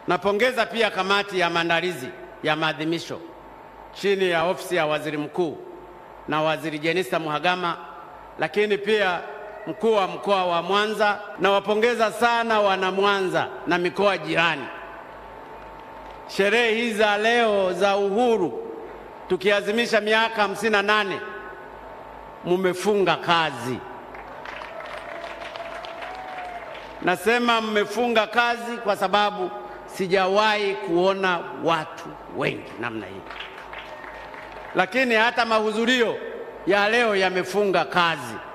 Napongeza pia kamati ya maandalizi ya maadhimisho chini ya ofisi ya waziri mkuu na waziri Jenista Mhagama, lakini pia mkuu wa mkoa wa Mwanza. Nawapongeza sana wana Mwanza na mikoa jirani. Sherehe hizi za leo za uhuru tukiazimisha miaka hamsini na nane mumefunga kazi. Nasema mmefunga kazi kwa sababu sijawahi kuona watu wengi namna hii, lakini hata mahudhurio ya leo yamefunga kazi.